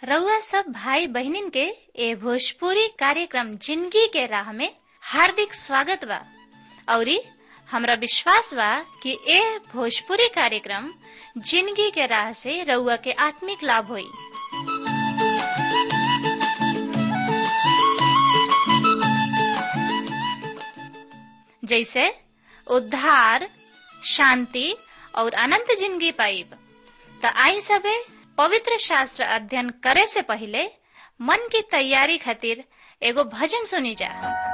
रउआ सब भाई बहनिन के ए भोजपुरी कार्यक्रम जिंदगी के राह में हार्दिक स्वागत बा औरी हमरा विश्वास बा कि ए भोजपुरी कार्यक्रम जिंदगी के राह से रउआ के आत्मिक लाभ होई जैसे उद्धार शांति और अनंत जिंदगी पाइब त आई सबे पवित्र शास्त्र अध्ययन करे से पहले मन की तैयारी खातिर एगो भजन सुनी जा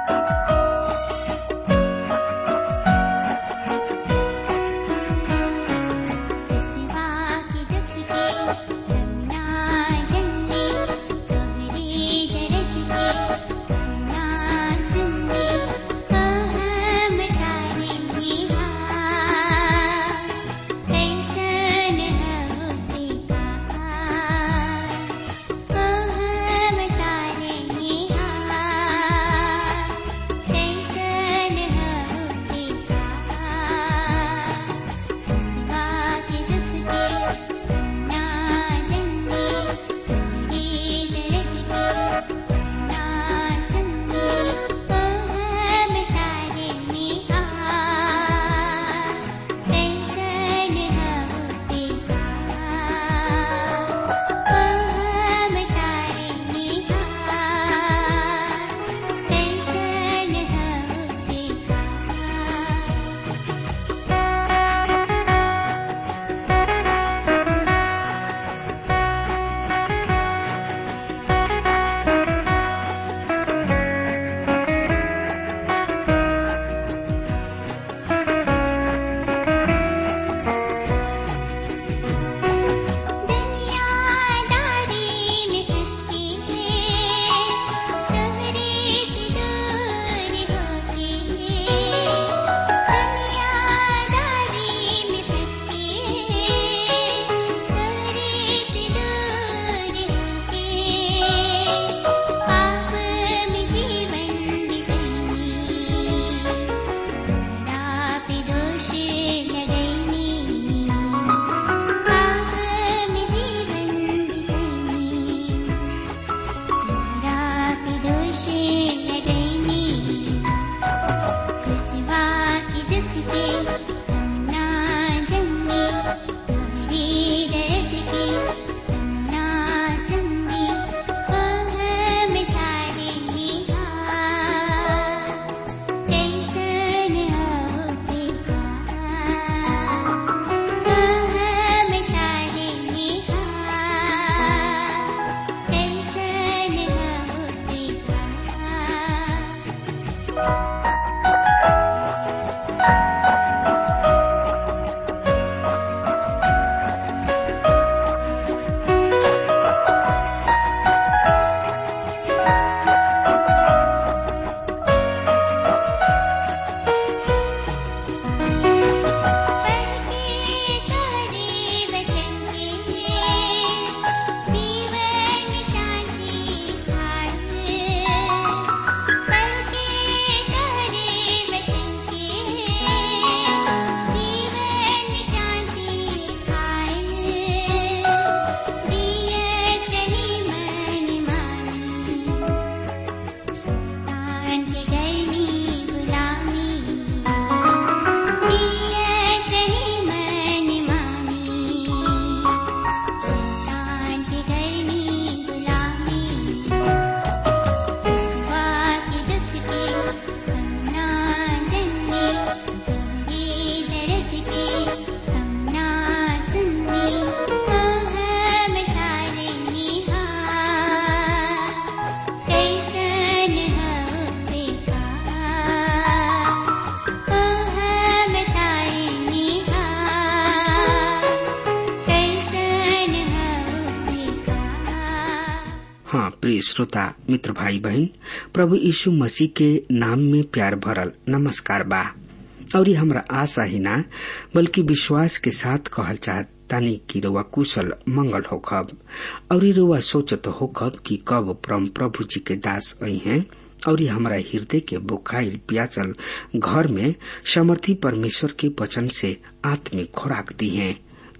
प्रिय श्रोता मित्र भाई बहन प्रभु यीशु मसीह के नाम में प्यार भरल नमस्कार बा और हमरा आशा ही ना बल्कि विश्वास के साथ कहल चाहत तानी कि रउआ कुशल मंगल होखब और रउआ सोचत होखब कि कब परम प्रभु जी के दास आई हैं और हमारा हृदय के बुखाइल प्याचल घर में समर्थी परमेश्वर के वचन से आत्मिक खुराक दी है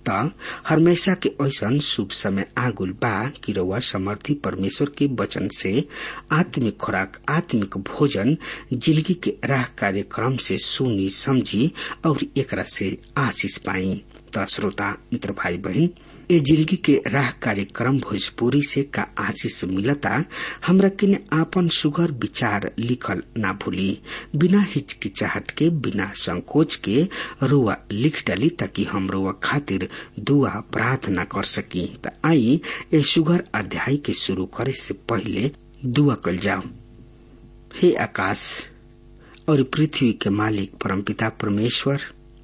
त हमेशा के ऐसा शुभ समय आगुल बा कि रउआ समर्थी परमेश्वर के वचन से आत्मिक खुराक आत्मिक भोजन जिंदगी के राह कार्यक्रम से सुनी समझी और एकरा से आशीष पाई त श्रोता मित्र भाई बहन ए जिंदगी के राह कार्यक्रम भोजपुरी से का आशीष मिलता हमरा किने आपन सुगर विचार लिखल ना भूली बिना हिचकिचाहट के बिना संकोच के रुआ लिख डाली ताकि हम रुआ खातिर दुआ प्रार्थना कर सकी त आई ए सुगर अध्याय के शुरू करे से पहले दुआ कल जाओ हे आकाश और पृथ्वी के मालिक परमपिता परमेश्वर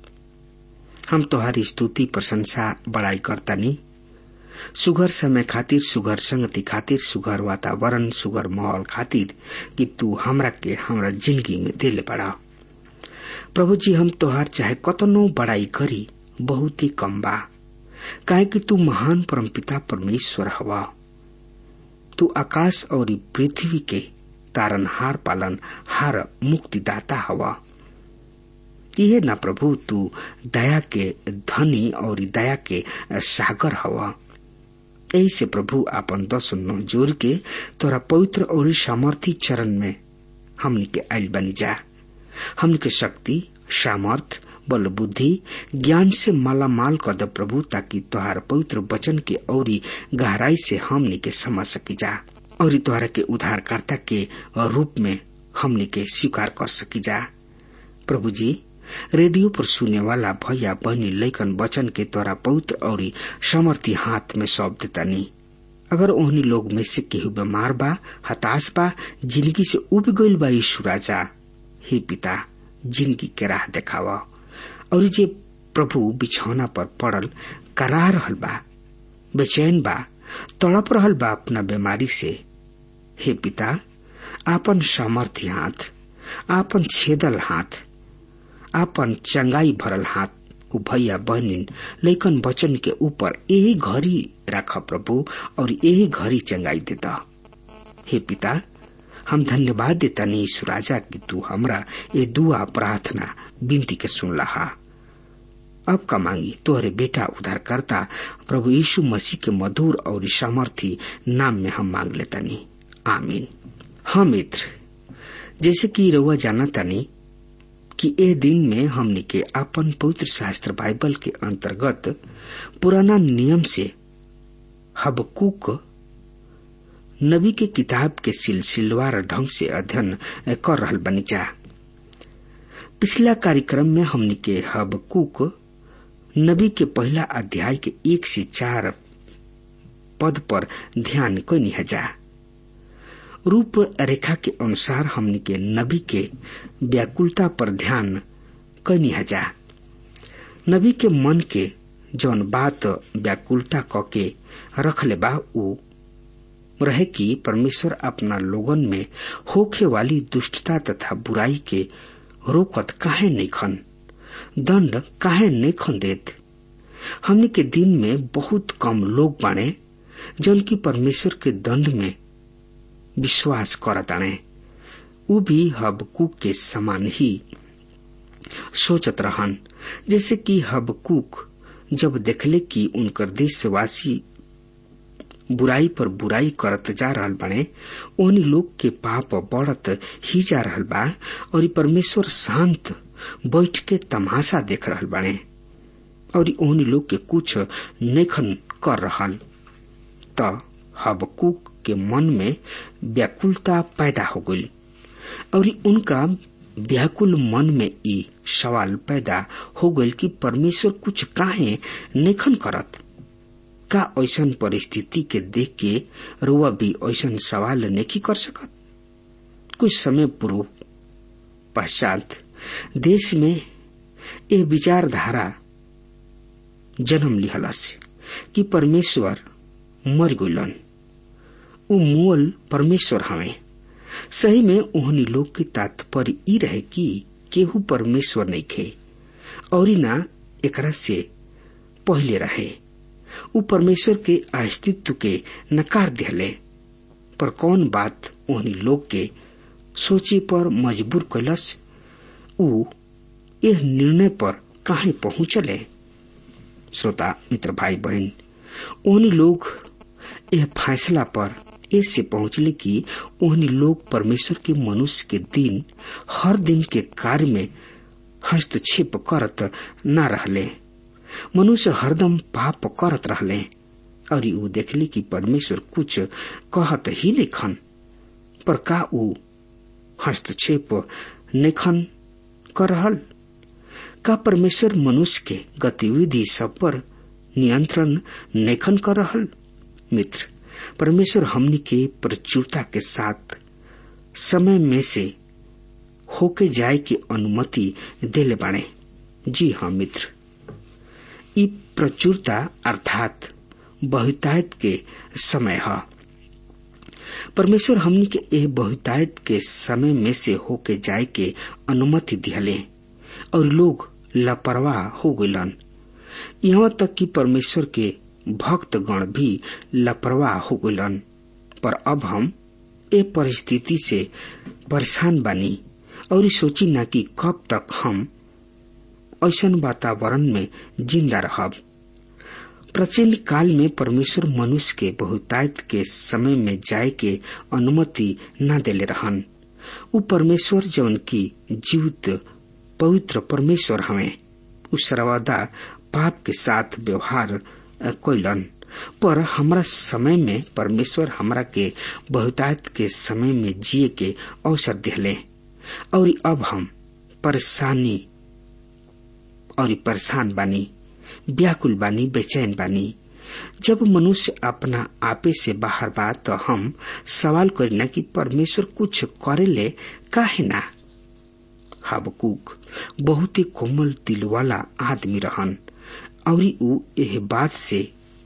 हम तोहारी स्तुति प्रशंसा बड़ाई करतानी सुगर समय खातिर सुगर संगति खातिर सुगर वातावरण सुगर माहौल खातिर कि तू हमरा के हमरा जिंदगी में दिल बड़ा प्रभु जी हम तोहार चाहे कतनो बड़ाई करी बहुत ही कम बा काहे कि तू महान परमपिता परमेश्वर हवा तू आकाश और पृथ्वी के तारन हार पालन हार मुक्तिदाता हवा इहे न प्रभु तू दया के धनी और दया के सागर हवा यही से प्रभु आपन दस नौ जोर के तोरा पवित्र और सामर्थी चरण में हमनी के आयल बनी जा हमनी के शक्ति सामर्थ बल बुद्धि ज्ञान से माला माल कर दे प्रभु ताकि तोहार पवित्र वचन के औरी गहराई से हमनी के समझ सकी जा और तोहरा के उद्धारकर्ता के रूप में हमनी के स्वीकार कर सकी जा प्रभु जी रेडियो पर सुने वाला भैया बहनी लैकन वचन के तोरा पवित्र और समर्थी हाथ में सौंप देता नहीं अगर ओहनी लोग में से केहू बीमार बा हताश बा जिंदगी से उब गईल बा यीशु राजा हे पिता जिंदगी के राह देखावा और जे प्रभु बिछौना पर पड़ल करा रहल बा बेचैन बा तड़प रहल बा अपना बीमारी से हे पिता आपन सामर्थ्य हाथ आपन छेदल हाथ आपन चंगाई भरल हाथ उ भैया बहनिन लेकिन वचन के ऊपर यही घड़ी रख प्रभु और यही घड़ी चंगाई देता हे पिता हम धन्यवाद देता नहीं सुराजा कि तू हमरा ये दुआ प्रार्थना विनती के सुन लहा अब का मांगी तोहरे बेटा उधार करता प्रभु यीशु मसीह के मधुर और सामर्थी नाम में हम मांग लेता नहीं आमीन हाँ मित्र जैसे कि रउआ जाना तानी कि ए दिन में हमने के अपन पवित्र शास्त्र बाइबल के अंतर्गत पुराना नियम से हबकुक नबी के किताब के सिलसिलवार ढंग से अध्ययन कर रहल बनी जा पिछला कार्यक्रम में हमने के हबकुक नबी के पहला अध्याय के एक से चार पद पर ध्यान को निहजा रूप रेखा के अनुसार हमने के नबी के व्याकुलता पर ध्यान कैनी हजा नबी के मन के जौन बात व्याकुलता क के रखले बा उ रहे कि परमेश्वर अपना लोगन में होखे वाली दुष्टता तथा बुराई के रोकत काहे नहीं खन दंड काहे नहीं खन देत हमने के दिन में बहुत कम लोग बाने जौन की परमेश्वर के दंड में विश्वास करताणे उ भी हबकूक के समान ही सोचत रहन जैसे कि हबकूक जब देखले कि उनकर देशवासी बुराई पर बुराई करत जा रहल बने ओहनी लोग के पाप बढ़त ही जा रहल बा और परमेश्वर शांत बैठ के तमाशा देख रहल बने और ओहनी लोग के कुछ नेखन कर रहल त हबकूक के मन में व्याकुलता पैदा हो गई और उनका व्याकुल मन में ई सवाल पैदा हो गई कि परमेश्वर कुछ काहे नेखन करत का ऐसन परिस्थिति के देख के रुआ भी ऐसन सवाल नहीं कर सकत कुछ समय पूर्व पश्चात देश में ये विचारधारा जन्म लिहलस कि परमेश्वर मर गइलन उ मूल परमेश्वर हवे सही में ओहनी लोग के तात्पर्य ई रहे कि केहू परमेश्वर नहीं खे और ना एकरा से पहले रहे उ परमेश्वर के अस्तित्व के नकार दिले पर कौन बात ओहनी लोग के सोचे पर मजबूर कैलस उ यह निर्णय पर काहे पहुंचले श्रोता मित्र भाई बहन उन लोग यह फैसला पर ऐसे पहुंचले कि उन लोग परमेश्वर के मनुष्य के दिन हर दिन के कार्य में हस्तक्षेप करत न रहले मनुष्य हरदम पाप करत रहले और ऊ देखले कि परमेश्वर कुछ कहत ही लेखन पर का ऊ हस्तक्षेप नेखन कर रहल का परमेश्वर मनुष्य के गतिविधि सब पर नियंत्रण नेखन कर रहल मित्र परमेश्वर हमनी के प्रचुरता के साथ समय में से होके जाए की अनुमति देले बाणे जी हाँ मित्र ई प्रचुरता अर्थात बहुतायत के समय है परमेश्वर हमनी के ए बहुतायत के समय में से होके जाए के अनुमति दिहले और लोग लापरवाह हो गलन यहाँ तक कि परमेश्वर के भक्त गण भी लापरवाह हो गलन पर अब हम ए परिस्थिति से परेशान बानी और सोची ना कि कब तक हम ऐसन वातावरण में जिंदा रहब प्राचीन काल में परमेश्वर मनुष्य के बहुतायत के समय में जाए के अनुमति न देले रहन उ परमेश्वर जौन की जीवित पवित्र परमेश्वर हमें उ सर्वदा पाप के साथ व्यवहार कैलन पर हमरा समय में परमेश्वर हमरा के बहुतायत के समय में जिए के अवसर दिले और अब हम परेशानी और परेशान बानी व्याकुल बानी बेचैन बानी जब मनुष्य अपना आपे से बाहर बा तो हम सवाल करीना कि परमेश्वर कुछ करे ले काहे ना हबकूक बहुत ही कोमल दिल वाला आदमी रहन और ऊ एह बात से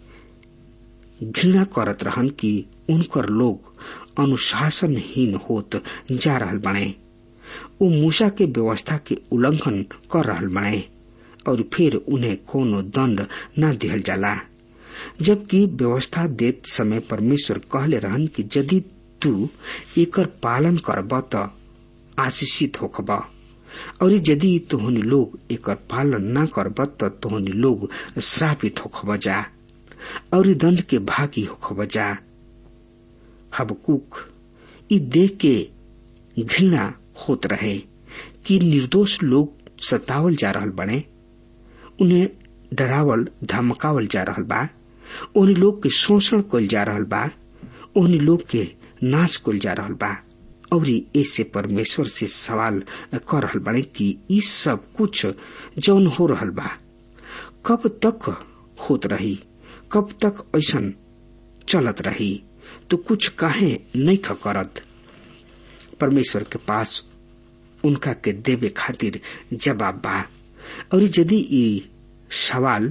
घृणा करत रहन कि उनकर लोग अनुशासनहीन होत जा रहल बने ऊ मूसा के व्यवस्था के उल्लंघन कर रहल बने और फिर उन्हें कोनो दंड न दिहल जाला जबकि व्यवस्था देत समय परमेश्वर कहले रहन कि यदि तू एकर पालन करब त आशीषित होखब और यदि तोहनी लोग एकर पालन न करब त तोहनी लोग श्रापित होखब जा और दंड के भागी होखब जा हबकुक ई देख के घृणा होत रहे कि निर्दोष लोग सतावल जा रहल बने उन्हें डरावल धमकावल जा रहल बा उन लोग के शोषण कल जा रहल बा उन लोग के नाश कल जा रहल बा और ऐसे परमेश्वर से सवाल कर रहल बने कि ई सब कुछ जौन हो रहल बा कब तक होत रही कब तक ऐसन चलत रही तो कुछ काहे नहीं करत परमेश्वर के पास उनका के देवे खातिर जवाब बा और यदि ई सवाल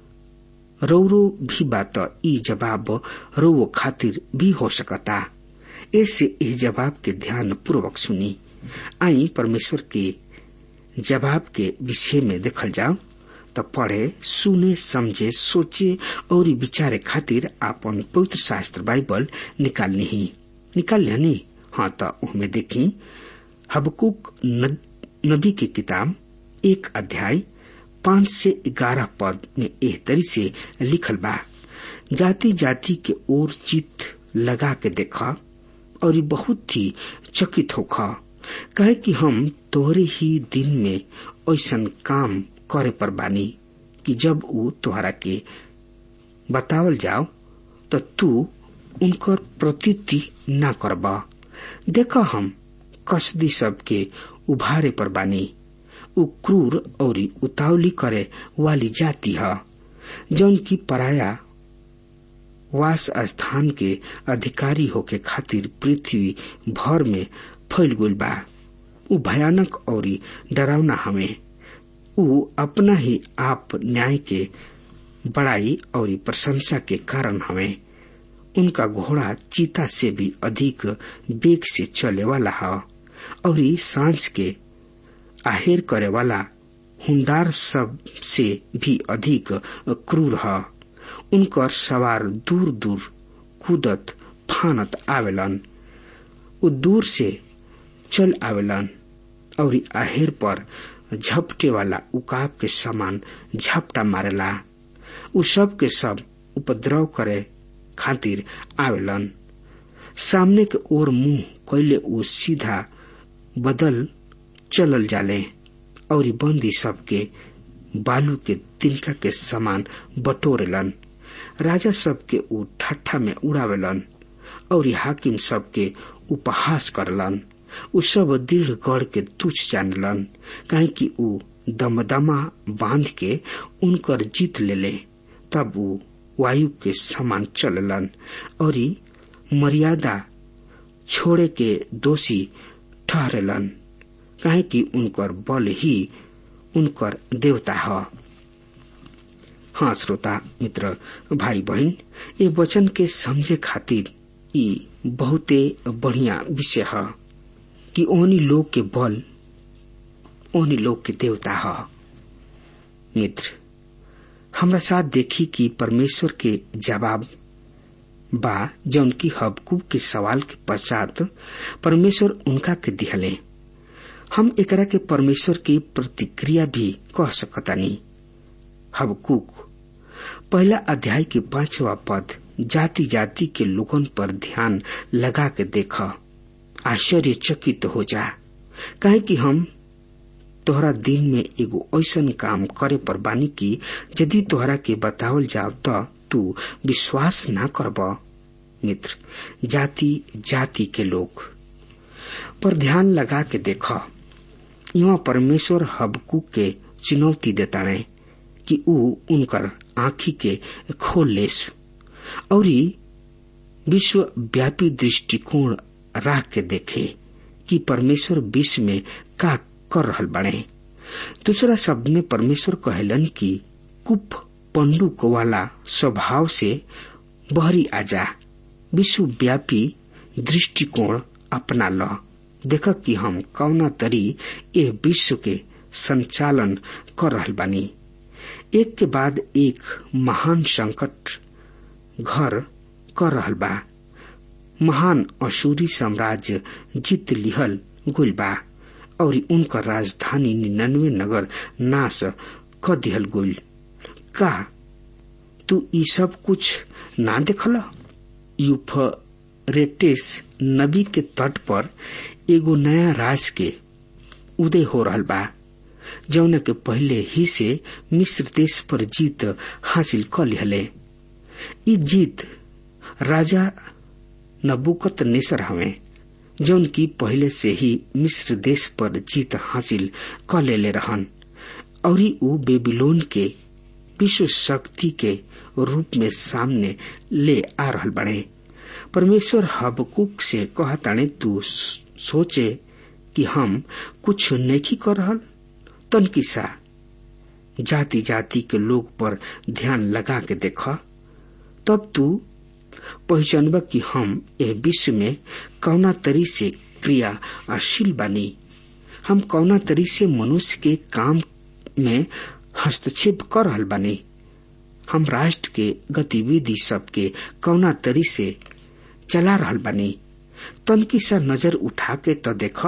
रौरो भी बात ई जवाब रौवो खातिर भी हो सकता ऐसे इस जवाब के ध्यान पूर्वक सुनी आई परमेश्वर के जवाब के विषय में देखल जाओ तो पढ़े सुने समझे सोचे और विचारे खातिर आपन पवित्र शास्त्र बाइबल निकालनी ही निकाल लेनी हाँ तो उनमें देखी हबकुक नबी की किताब एक अध्याय पांच से ग्यारह पद में एह तरी से लिखल बा जाति जाति के ओर चित लगा के देखा और बहुत ही चकित होखा कहे कि हम तोहरे ही दिन में ऐसा काम करे पर बानी कि जब वो तोहरा के बतावल जाओ तो तू उनकर प्रतीति न करबा देखा हम कसदी सबके उभारे पर बानी उ क्रूर और उतावली करे वाली जाति है जौन की पराया वास स्थान के अधिकारी होके खातिर पृथ्वी भर में फैल गई बा उ भयानक और डरावना हमें उ अपना ही आप न्याय के बड़ाई और प्रशंसा के कारण हमें उनका घोड़ा चीता से भी अधिक वेग से चले वाला है और सांस के आहेर करे वाला हुंडार सब से भी अधिक क्रूर है उनकर सवार दूर दूर कूदत फानत आवेलन उ दूर से चल आवेलन और आहेर पर झपटे वाला उकाब के समान झपटा मारेला उ सब के सब उपद्रव करे खातिर आवेलन सामने के ओर मुंह कैले उ सीधा बदल चलल जाले और बंदी सबके बालू के तिनका के समान बटोरेलन राजा सबके उ ठट्ठा में उड़ावेलन और हाकिम सबके उपहास करलन उ सब दृढ़ गढ़ के तुच्छ जानलन काहे कि उ दमदमा बांध के उनकर जीत लेले तब उ वायु के समान चललन और मर्यादा छोड़े के दोषी ठहरेलन काहे कि उनकर बल ही उनकर देवता है हाँ श्रोता मित्र भाई बहन ये वचन के समझे खातिर ई बहुते बढ़िया विषय है कि ओनी लोग के बल ओनी लोग के देवता है मित्र हमरा साथ देखी कि परमेश्वर के जवाब बा जौन की हबकूब के सवाल के पश्चात परमेश्वर उनका के दिहले हम एकरा के परमेश्वर की प्रतिक्रिया भी कह सकतानी हबकूक पहला अध्याय के पांचवा पद जाति जाति के लोगन पर ध्यान लगा के देख आश्चर्यचकित हो जा काहे कि हम तोहरा दिन में एगो ऐसन काम करे पर बानी की यदि तोहरा के बतावल जाव तो तू विश्वास ना करब मित्र जाति जाति के लोग पर ध्यान लगा के देख यहाँ परमेश्वर हबकू के चुनौती देताणे कि ऊ उनकर आँखी के खोल लेस और विश्व व्यापी दृष्टिकोण राख के देखे कि परमेश्वर विश्व में का कर रहल बने दूसरा शब्द में परमेश्वर कहलन कि कुप पंडुक वाला स्वभाव से बहरी आजा विश्व व्यापी दृष्टिकोण अपना ल देख कि हम कौना तरी ए विश्व के संचालन कर रहल बानी एक के बाद एक महान संकट घर कर रहल बा महान असूरी साम्राज्य जीत लिहल गुल बा और उनकर राजधानी निन्यानवे नगर नाश क दिहल गुल का तू ई सब कुछ ना देखल यूफरेटिस नबी के तट पर एगो नया राज के उदय हो रहल बा जौन के पहले ही से मिस्र देश पर जीत हासिल क लिहले ई जीत राजा नबुकत नेसर हवे जौन की पहले से ही मिस्र देश पर जीत हासिल क लेले रहन और ऊ बेबीलोन के विश्व शक्ति के रूप में सामने ले आ रहल बने परमेश्वर हबकुक से कहताने तू सोचे कि हम कुछ नहीं कर रहल तन किसा जाति जाति के लोग पर ध्यान लगा के देख तब तू पहचानब कि हम यह विश्व में कौना तरी से क्रियाशील बानी हम कौना तरी से मनुष्य के काम में हस्तक्षेप कर रहल बानी हम राष्ट्र के गतिविधि सबके कौना तरी से चला रहल बानी तनकी सा नजर उठा के तो देख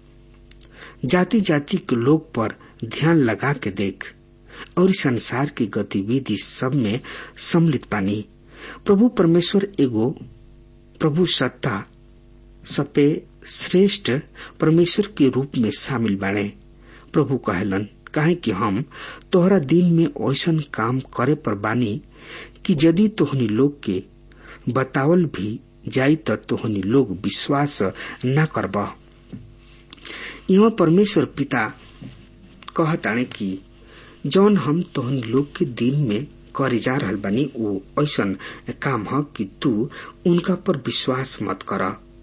जाति जाति के लोग पर ध्यान लगा के देख और संसार की गतिविधि सब में सम्मिलित बानी प्रभु परमेश्वर एगो प्रभु सत्ता सपे श्रेष्ठ परमेश्वर के रूप में शामिल बाणे प्रभु कहलन काहे कि हम तोहरा दिन में ऐसन काम करे पर बानी कि यदि तोहनी लोग के बतावल भी जाई त तोहनी लोग विश्वास न करब यहाँ परमेश्वर पिता कहताणे कि जौन हम तोहनी लोग के दिन में करे जा रहल बानी वो ऐसन काम ह कि तू उनका पर विश्वास मत कर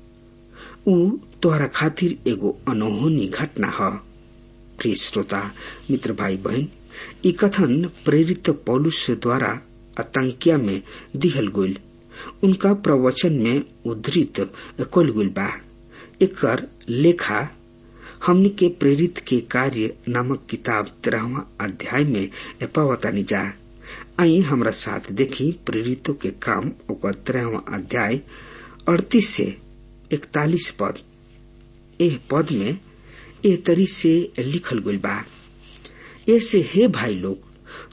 ऊ तोहरा खातिर एगो अनहोनी घटना ह प्रिय श्रोता मित्र भाई बहन ई कथन प्रेरित पौलुस द्वारा आतंकिया में दिहल गईल उनका प्रवचन में उद्धृत कल गईल बा एकर लेखा हमनी के प्रेरित के कार्य नामक किताब तेरहवा अध्याय में पावतानी जा आई हमरा साथ देखी प्रेरितों के काम ओकर तेरहवा अध्याय अड़तीस से इकतालीस पद एह पद में ए तरी से लिखल गईल बा ऐसे हे भाई लोग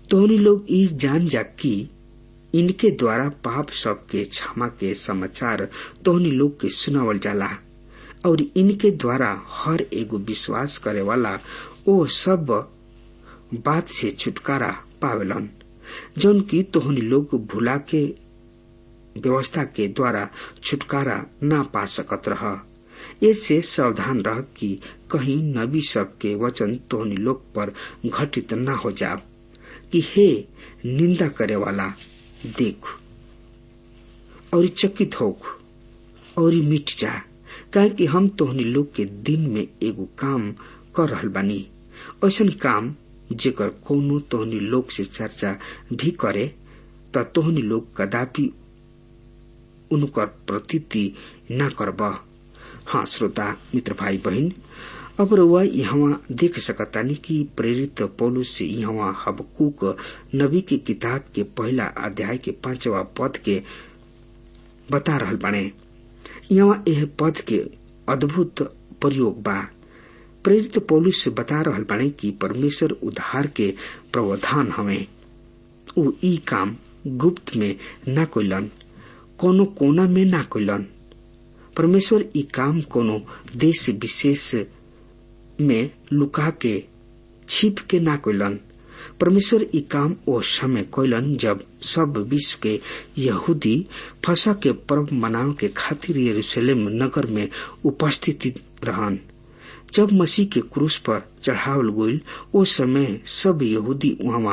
तोहनी लोग ई जान जा कि इनके द्वारा पाप सब के क्षमा के समाचार तोहनी लोग के सुनावल जाला और इनके द्वारा हर एगो विश्वास करे वाला ओ सब बात से छुटकारा पावेलन जौन की तोहनी लोग भुला के व्यवस्था के द्वारा छुटकारा ना पा सकत रह ऐसे सावधान रह कि कहीं नबी सब के वचन तोहनी लोग पर घटित न हो जा कि हे निंदा करे वाला देख और चकित होक और मिट जा काहे कि हम तोहनी लोग के दिन में एगो काम कर रहल बानी ऐसन काम जेकर कोनो तोहनी लोग से चर्चा भी करे त तोहनी लोग कदापि उनकर प्रतीति न करब हाँ श्रोता मित्र भाई बहन अब रउआ यहाँ देख सकतानी कि प्रेरित पौलुस से यहाँ हबकूक नबी की किताब के पहला अध्याय के पांचवा पद के बता रहल बाने यहाँ यह पद के अद्भुत प्रयोग बा प्रेरित पौलुस से बता रहल बाने कि परमेश्वर उद्धार के प्रावधान हवे उ ई काम गुप्त में न कोइलन कोनो कोना में ना कोइलन परमेश्वर ई काम कोनो देश विशेष में लुका के छिप के ना कोइलन परमेश्वर ई काम ओ समय कोइलन जब सब विश्व के यहूदी फसा के पर्व मनाव के खातिर यरूशलेम नगर में उपस्थित रहन जब मसीह के क्रूस पर चढ़ावल गईल ओ समय सब यहूदी वहां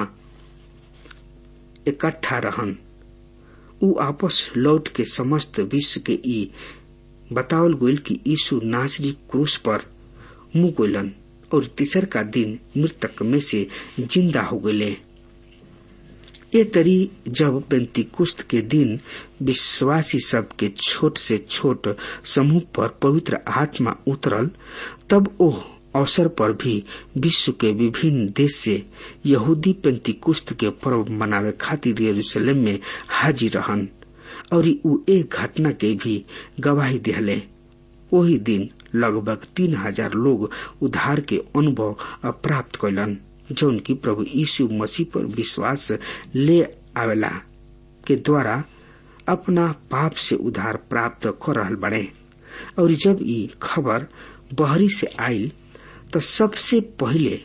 इकट्ठा रहन उ आपस लौट के समस्त विश्व के ई बतावल गईल कि यीशु नासरी क्रूस पर मुंह गोलन और तीसर का दिन मृतक में से जिंदा हो गए ये तरी जब पेंतिकुस्त के दिन विश्वासी सब के छोट से छोट समूह पर पवित्र आत्मा उतरल तब ओह अवसर पर भी विश्व के विभिन्न देश से यहूदी पेंतिकुस्त के पर्व मनावे खातिर यरूशलेम में हाजिर रहन और उ एक घटना के भी गवाही दिहले वही दिन लगभग तीन हजार लोग उद्धार के अनुभव प्राप्त कैलन जौन की प्रभु यीशु मसीह पर विश्वास ले आवेला के द्वारा अपना पाप से उद्धार प्राप्त कर रहल बड़े और जब ई खबर बहरी से आयल तो सबसे पहले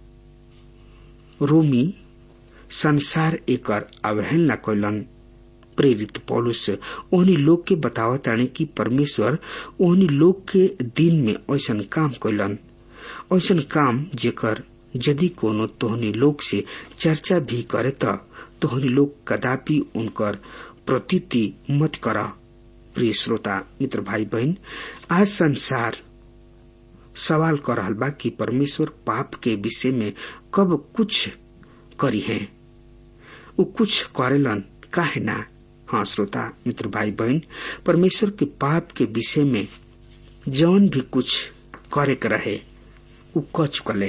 रोमी संसार एकर अवहेलना कैलन प्रेरित पौलुस ओहनी लोग के बतावताने कि परमेश्वर ओहनी लोग के दिन में ऐसन काम कैलन ऐसन काम जेकर यदि कोनो तोहनी लोग से चर्चा भी करे त तोहनी लोग कदापि उनकर प्रतीति मत कर प्रिय श्रोता मित्र भाई बहन आज संसार सवाल कर रहल बा कि परमेश्वर पाप के विषय में कब कुछ करी है वो कुछ करेलन काहे ना हाँ श्रोता मित्र भाई बहन परमेश्वर के पाप के विषय में जौन भी कुछ करे के रहे उ क चुकले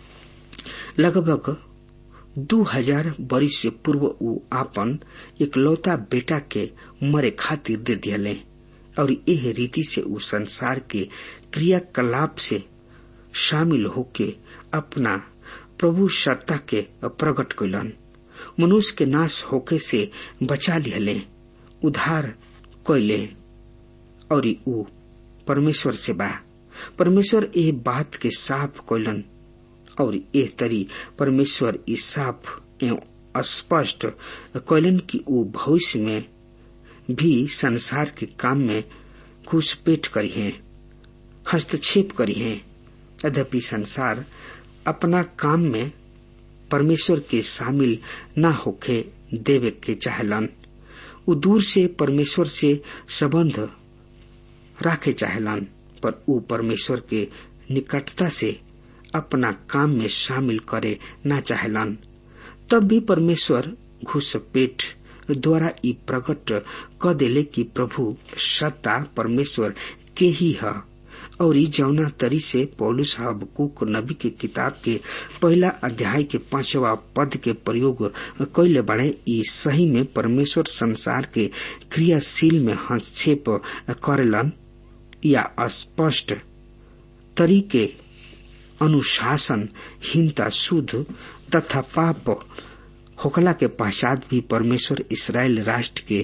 लगभग दू हजार वर्ष से पूर्व उ आपन इकलौता बेटा के मरे खातिर दे दियले और यह रीति से उ संसार के क्रियाकलाप से शामिल होके अपना प्रभु सत्ता के प्रकट कैलन मनुष्य के नाश होके से बचा लिहले उधार कैले और उ परमेश्वर से बा परमेश्वर ए बात के साफ कैलन और एह तरी परमेश्वर इस साफ एवं स्पष्ट कैलन की उ भविष्य में भी संसार के काम में घुसपेट करी है हस्तक्षेप करी है यद्यपि संसार अपना काम में परमेश्वर के शामिल न होके देवे के चाहलन उ दूर से परमेश्वर से संबंध राखे चाहलन पर उ परमेश्वर के निकटता से अपना काम में शामिल करे न चाहलन तब भी परमेश्वर घुसपेट द्वारा ई प्रकट क देले कि प्रभु सत्ता परमेश्वर के ही है और ई जौना तरी से पौलुस हबकुक नबी के किताब के पहला अध्याय के पांचवा पद के प्रयोग कैले बढ़े ई सही में परमेश्वर संसार के क्रियाशील में हस्तक्षेप करेलन या स्पष्ट तरीके अनुशासन हीनता शुद्ध तथा पाप होखला के पश्चात भी परमेश्वर इसराइल राष्ट्र के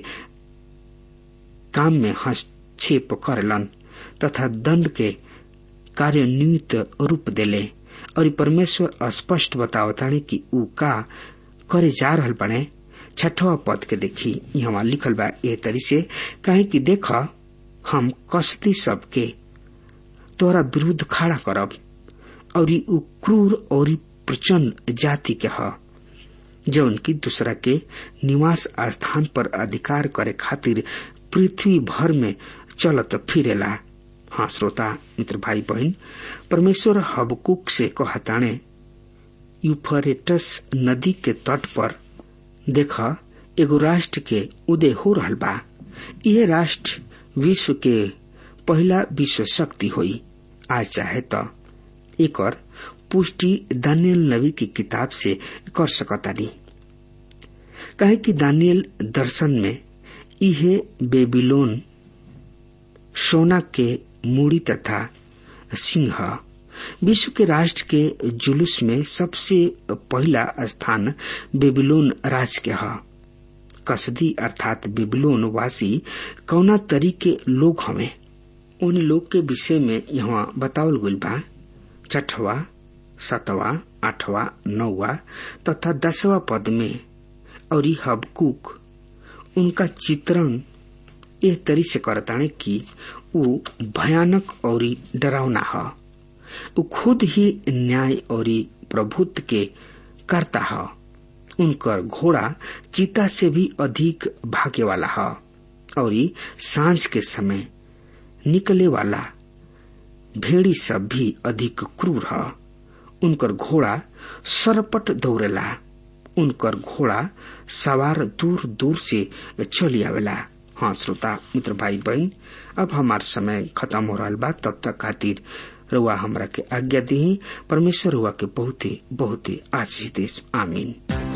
काम में हस्तक्षेप करलन तथा दंड के कार्यान्वित रूप देले और परमेश्वर स्पष्ट बतावताने कि ऊ का करे जा रहल बने छठवा पद के देखी यहाँ लिखल बा ए तरी से कहे कि देख हम कसदी सबके तोरा विरुद्ध खड़ा करब और ऊ क्रूर और प्रचंड जाति के ह जौन की दूसरा के निवास स्थान पर अधिकार करे खातिर पृथ्वी भर में चलत फिरेला हाँ श्रोता मित्र भाई बहन परमेश्वर हबकुक से कहताणे यूफरेटस नदी के तट पर देख एगो राष्ट्र के उदय हो रहल बा यह राष्ट्र विश्व के पहला विश्व शक्ति हुई आज चाहे तो एक पुष्टि दानियल नबी की किताब से कर सकतानी कहे कि दानियल दर्शन में इहे बेबीलोन सोना के मूड़ी तथा सिंह विश्व के राष्ट्र के जुलूस में सबसे पहला स्थान बेबीलोन राज के ह कसदी अर्थात बेबीलोन वासी कौना तरीके लोग हमें उन लोग के विषय में यहाँ बतावल गई बा छठवा सतवा आठवा नौवा तथा दसवा पद में और हबकुक उनका चित्रण एह तरी से करताने कि वो भयानक और डरावना है वो खुद ही न्याय और प्रभुत्व के करता है उनकर घोड़ा चीता से भी अधिक भागे वाला है और सांझ के समय निकले वाला भेड़ी सब भी अधिक क्रूर है उनकर घोड़ा सरपट दौड़ेला उनकर घोड़ा सवार दूर दूर से चली आवेला हाँ श्रोता मित्र भाई बहन अब हमार समय खत्म हो रहा बा तब तक खातिर रुआ हमरा के आज्ञा दी परमेश्वर रुआ के बहुते बहुते आशीष देश आमीन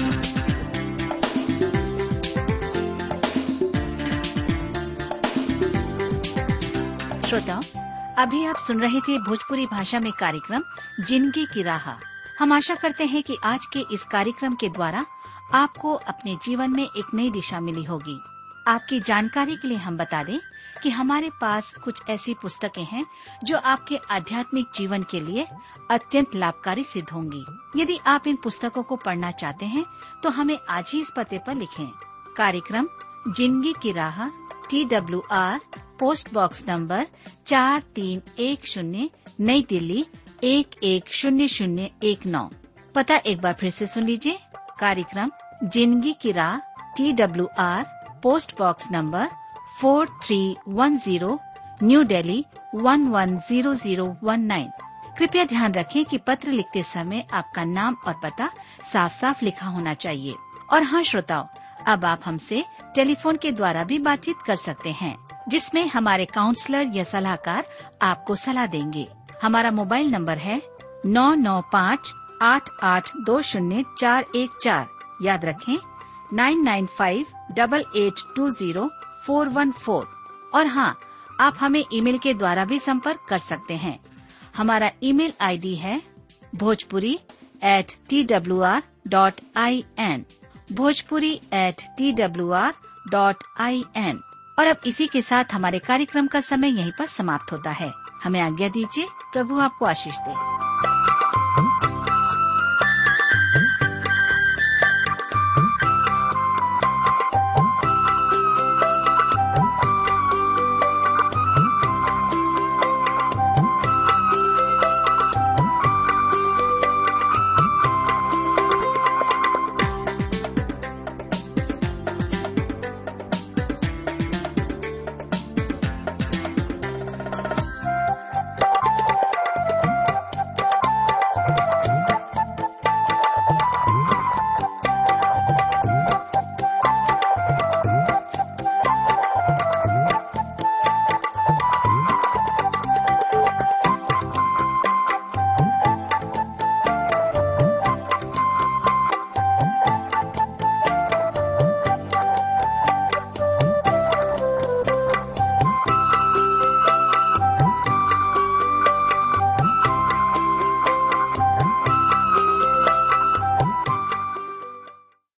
श्रोताओं अभी आप सुन रहे थे भोजपुरी भाषा में कार्यक्रम जिंदगी की राह हम आशा करते हैं कि आज के इस कार्यक्रम के द्वारा आपको अपने जीवन में एक नई दिशा मिली होगी आपकी जानकारी के लिए हम बता दें कि हमारे पास कुछ ऐसी पुस्तकें हैं जो आपके आध्यात्मिक जीवन के लिए अत्यंत लाभकारी सिद्ध होंगी यदि आप इन पुस्तकों को पढ़ना चाहते हैं तो हमें आज ही इस पते पर लिखें कार्यक्रम जिंदगी की राह T W R post box number चार तीन एक शून्य नई दिल्ली एक एक शून्य शून्य एक नौ पता एक बार फिर से सुन लीजिए कार्यक्रम जिंदगी की राह T W R post box number four three one zero New Delhi one one zero zero one nine कृपया ध्यान रखें कि पत्र लिखते समय आपका नाम और पता साफ साफ लिखा होना चाहिए और हाँ श्रोताओं अब आप हमसे टेलीफोन के द्वारा भी बातचीत कर सकते हैं जिसमें हमारे काउंसलर या सलाहकार आपको सलाह देंगे हमारा मोबाइल नंबर है नौ नौ पाँच आठ आठ दो शून्य चार एक चार याद रखें nine nine five double eight two zero four one four और हाँ आप हमें ईमेल के द्वारा भी संपर्क कर सकते हैं हमारा ईमेल आईडी है Bhojpuri at T W R dot I N Bhojpuri at T W R dot I N और अब इसी के साथ हमारे कार्यक्रम का समय यहीं पर समाप्त होता है हमें आज्ञा दीजिए प्रभु आपको आशीष दे